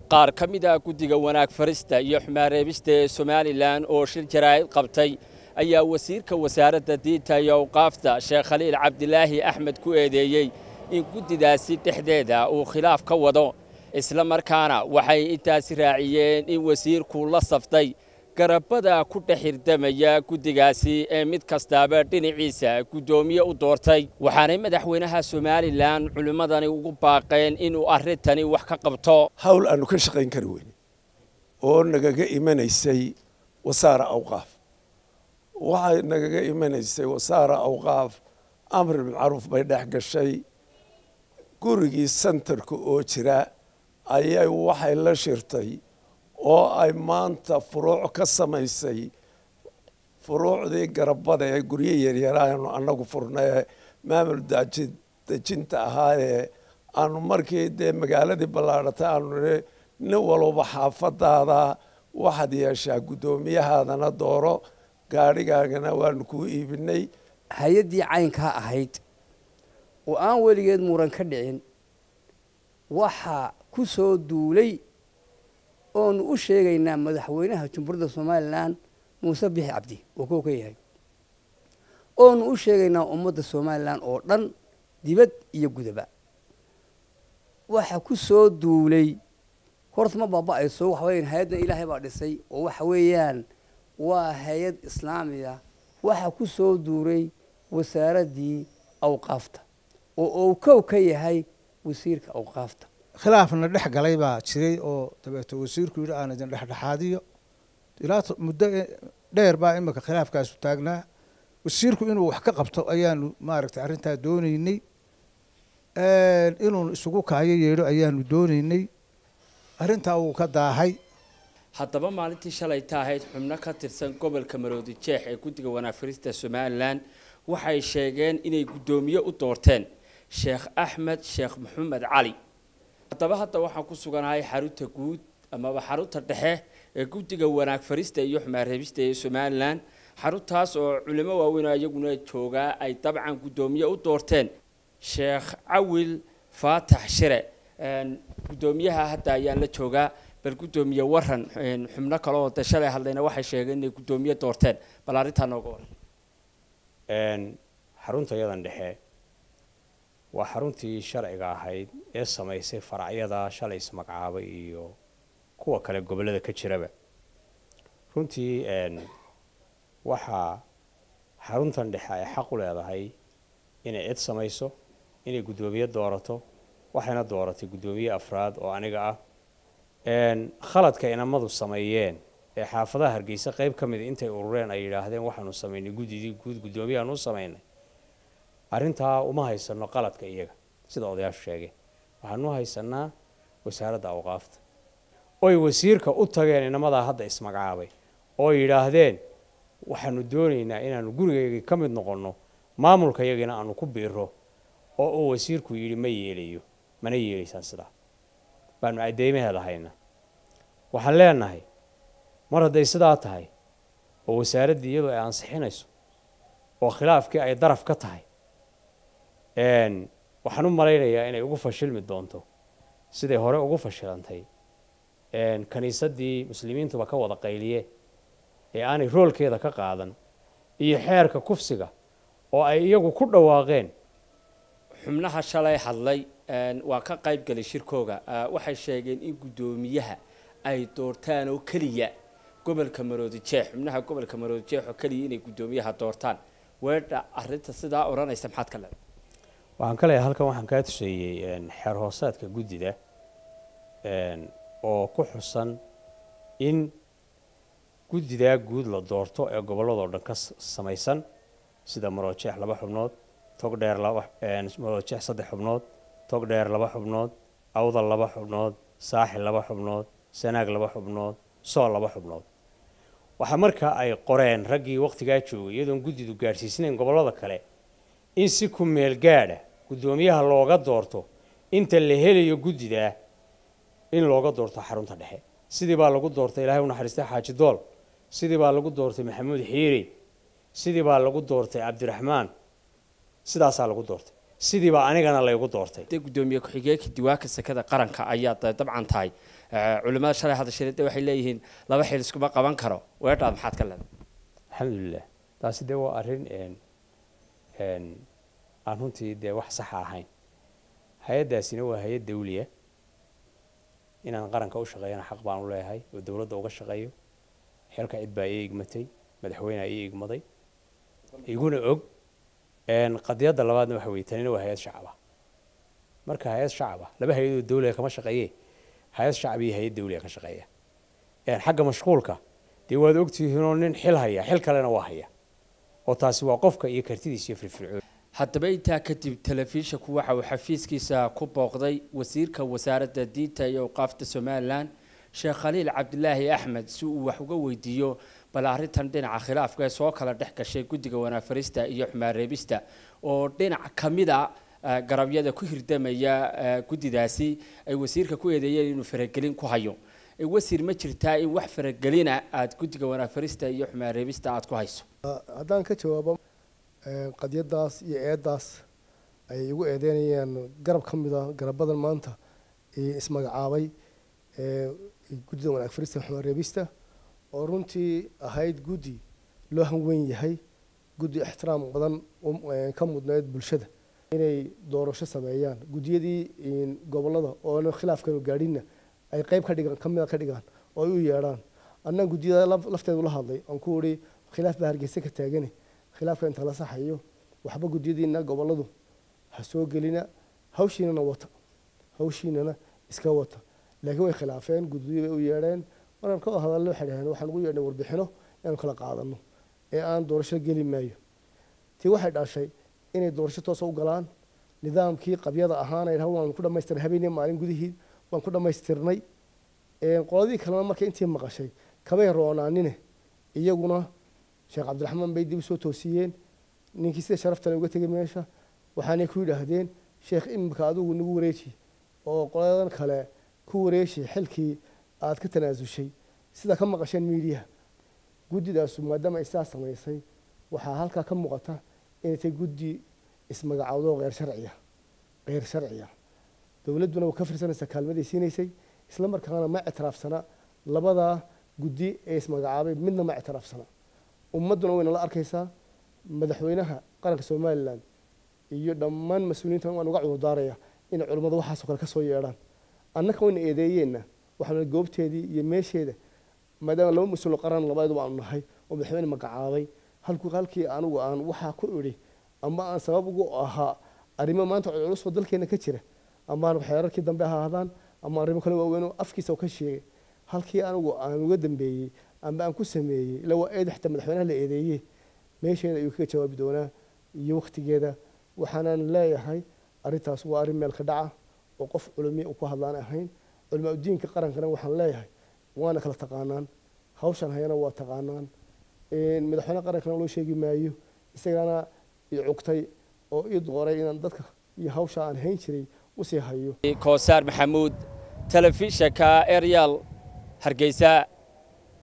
qaar ka mid ah guddiga wanaag farista iyo xumaareebista ee somalilan oo shir jaraa'id qabtay ayaa wasiirka wasaaradda diinta iyo awqaafta sheekh khaliil cabdilaahi axmed ku eedeeyey in guddidaasi dhexdeeda uu khilaaf ka wado isla markaana waxay intaasi raaciyeen in wasiirku la saftay garabada ku dhex hirdamaya guddigaasi ee mid kastaaba dhinaciisa guddoomiye u doortay waxaanay madaxweynaha somalilan culimmadani ugu baaqeen inuu arrintani wax ka qabto hawl aanu ka shaqayn kari weyne oo nagaga imanaysay wasaara awqaaf waxay nagaga imanaysay wasaara awqaaf amri bilmacruuf bay dhex gashay gurigii sentarka oo jira ayay waxay la shirtay oo ay maanta furuuc ka samaysay furuucdii garabada ee guryo yaryaraanu annagu furnay maamul dejinta ahaayee aanu markii dee magaaladii ballaadhatay aanu nii nin walba xaafadaada waxaad yeeshaa guddoomiyahaadana dooro gaadhigaagana waanu kuu iibinay hay-addii caynkaa ahayd oo aan weligeed muran ka dhicin waxaa ku soo duulay oonu u sheegaynaa madaxweynaha jumhuuriyadda somalilan muuse bixi cabdi oo kow ka yahay oonu u sheegaynaa ummadda somalilan oo dhan dibad iyo gudaba waxa ku soo duulay horta ma baaba-ayso waxa weyan hay-addan ilaahay baa dhisay oo waxa weeyaan waa hay-ad islaamiya waxa ku soo duulay wasaaraddii awqaafta oo uu kow ka yahay wasiirka awqaafta khilaafna dhex galay baa jiray oo dabeeto wasiirku yidhi aan idin dhexdhexaadiyo ilaa muddo dheer baa imika khilaafkaasu taagnaa wasiirku inuu wax ka qabto ayaanu maaragtay arrintaa dooneynay inuu isugu kaayo yeedho ayaanu dooneynay arrintaa wuu ka daahay haddaba maalintii shalay ta ahayd xubno ka tirsan gobolka maroodi jeex ee guddiga wanaag farista somalilan waxay sheegeen inay guddoomiye u doorteen sheekh axmed sheekh maxamed cali haddaba hadda waxaan ku suganahay xarunta guud amaba xarunta dhexe ee guddiga wanaag farista iyo xumaareebista ee somalilan xaruntaas oo culimo waaweyn oo iyaguna joogaa ay dabcan guddoomiye u doorteen sheekh cawil faatax shire guddoomiyaha hadda ayaan la joogaa bal guddoomiye waran xubno kale oo de shalay hadlayna waxay sheegeen inay guddoomiye doorteen bal arrintaa nooga waran xarunta yadan dhexe waa xaruntii sharciga ahayd ee samaysay faracyada shalay ismagacaabay iyo kuwa kale gobollada ka jiraba runtii waxaa xaruntan dhexe ay xaq u leedahay inay cid samayso inay guddoomiye doorato waxayna dooratay guddoomiye afraad oo aniga ah khaladka inamadu sameeyeen ee xaafadaha hargeysa qeyb ka mida intay urureen ay yidhaahdeen waxaanu samaynay guddidii guud guddoomiyahaanu u samaynay arrintaa uma haysano qaladka iyaga sida odayaashu sheegeen waxaanu haysanaa wasaaradda awqaafta oy wasiirka u tageen inamadaa hadda ismagacaabay oo yidhaahdeen waxaanu doonaynaa inaanu gurigeygii ka mid noqonno maamulka iyagina aanu ku biiro oo uu wasiirku yidhi ma yeelayo mana yeelaysaan sidaa baanu cadeymaheeda hayna waxaan leenahay mar hadday sidaa tahay oo wasaaraddii iyadu ay ansixinayso oo khilaafkii ay daraf ka tahay waxaan u malaynayaa inay ugu fashilmi doonto siday hore ugu fashilantay kiniisaddii muslimiintuba ka wada qayliye ee aanay roolkeeda ka qaadan iyo xeerka kufsiga oo ay iyagu ku dhawaaqeen xubnaha shalay hadlay waa ka qayb galay shirkooga waxay sheegeen in guddoomiyaha ay doortaan oo keliya gobolka maroodi jeex xubnaha gobolka maroodi jeex oo keliya inay guddoomiyaha doortaan weedha arrinta sidaa odhanaysa maxaad ka leedahay waxaan ka leeyahay halkan waxaan kaa tuseeyey xeer hoosaadka guddida oo ku xusan in guddidaa guud la doorto ee gobolladoo dhan ka samaysan sida maroojeex laba xubnood togdheer laba maroojeex saddex xubnood togdheer laba xubnood awdal laba xubnood saaxil laba xubnood sanaag laba xubnood sool laba xubnood waxaa markaa ay qoreen raggii wakhtigaa joogay iyadoon guddidu gaadhsiisnayn gobollada kale in si ku meel gaadha guddoomiyaha looga doorto inta la helayo guddidaa in looga doorto xarunta dhexe sidii baa lagu doortay ilaahay u naxariistay xaaji dool sidii baa lagu doortay maxamuud xiiri sidii baa lagu doortay cabdiraxmaan sidaasaa lagu doortay sidii baa anigana laygu doortay de guddoomiye ku-xigeenka diwaanka sekada qaranka ayaa da- dabcan tahay culimada shalay hadashirida waxay leeyihiin laba xil iskuma qaban karo weedhaad maxaad ka leedahay alxamdulilah taasi dee waa arrin aan runtii dee wax saxa ahayn hay-addaasina waa hay-ad dawliya inaan qaranka u shaqeeyana xaq baan u leeyahay oo dowladda uga shaqeeyo xilka cid baa ii igmatay madaxweyneha ii igmaday iguna og qadiyadda labaadna waxa weye tanina waa hay-ad shacaba marka hay-ad shacaba laba hay-adoo dawliga kama shaqeeye hay-ad shacab iyo hay-ad dawliga ka shaqeeya xagga mashquulka dee waad ogtihiinoo nin xil haya xil kalena waa haya oo taasi waa qofka iyo kartidiisa iyo firfircoon haddaba intaa kadib telefishinku waxa uu xafiiskiisa ku booqday wasiirka wasaaradda diinta iyo awqaafta somalilan sheekh khaliil cabdilaahi axmed si uu wax uga weydiiyo bal arrintan dhinaca khilaafka ee soo kala dhex gashay guddiga wanaafarista iyo xumaareebista oo dhinac ka mid a garabyada ku hirdamaya guddidaasi ay wasiirka ku eedeeyeen inuu faragelin ku hayo wasiir ma jirtaa in wax faragelina aada guddiga wanaafarista iyo xumaareebista aada ku hayso haddaan ka jawaabo qadyadaas iyo eedaas ay igu eedeynayaan garab ka mid a garabadan maanta ismagacaabay guddida wanaag farista xumaareebista oo runtii ahayd guddi loo hanweyn yahay guddi ixtiraam badan ka mudneyd bulshada inay doorasho sameeyaan guddiyadii gobolada oona khilaafkanu gaadhinna ay qeyb ka dhigaan kamida ka dhigaan oo ay u yeedhaan annan guddiyada lafteedu la hadlay aan ku uri khilaaf baa hargeysa ka taagane khilaafka inta la saxayo waxba guddiyadiina goboladu ha soo gelina hawshiinana wata hawshiinana iska wata laakiin way khilaafeen guddiyo bay u yeedheen markaan ka hadallo waxay dhaheen waxaan ugu yeedhnay warbixino inaanu kala qaadano ee aan doorasho geli maayo tii waxay dhashay inay doorasho toosa u galaan nidaamkii qabyada ahaana idhaha waan ku dhamaystirnay habeenii maalin gudihii waan ku dhammaystirnay qoladii kalena markay intii maqashay kamay roonaanine iyaguna sheekh cabdiraxmaan bay dib usoo toosiyeen ninkii sida sharaftale uga tegay meesha waxaanay ku yidhaahdeen sheekh imika adigu nagu wareeji oo qoladan kale ku wareeji xilkii aad ka tanaasushay sida ka maqasheen miidiyaha guddidaasu maadaama ay sidaas samaysay waxaa halkaa ka muuqata inay tahay guddi ismagacaawdo kheyr sharciya kheyr sharciya dowladduna waa ka firsanaysaa kaalmaday siinaysay isla markaana ma ictiraafsana labadaa guddi ee ismagacaabay midna ma ictiraafsana ummadduna wayna la arkaysaa madaxweynaha qaranka somalilan iyo dhammaan mas-uuliyiintan waan uga cudurdaaraya inay culimmadu waxaasoo kale ka soo yeedhaan annaka wayna eedeeyeenna waxaana goobteedii iyo meesheeda maadaama laba mas-uul qaran labaduba aanu nahay oo madaxweyne magacaabay halku halkii anigu aan waxaa ku idhi ama aan sabab ugu ahaa arrimo maanta culusoo dalkeena ka jira ama aan xeerarkii dambe ha ahaadaan ama arrimo kale waaweyn oo afkiisa ka sheegay halkii anigu aan uga dambeeyey ama aan ku sameeyey ila waa eed xataa madaxweynaha la eedeeyey meesheeda ayuu kaga jawaabi doonaa iyo waktigeeda waxaanan leeyahay arrintaas waa arrin meel ka dhaca oo qof culumi ku hadlaan ahayn culimaa udiinka qarankana waxaan leeyahay waana kala taqaanaan hawshan hayana waa taqaanaan madaxweyne qarankana loo sheegi maayo isagana i cugtay oo ii dooray inaan dadka iyo hawsha aan hayn jiray usii hayo koosaar maxamuud telefishanka eryal hargeysa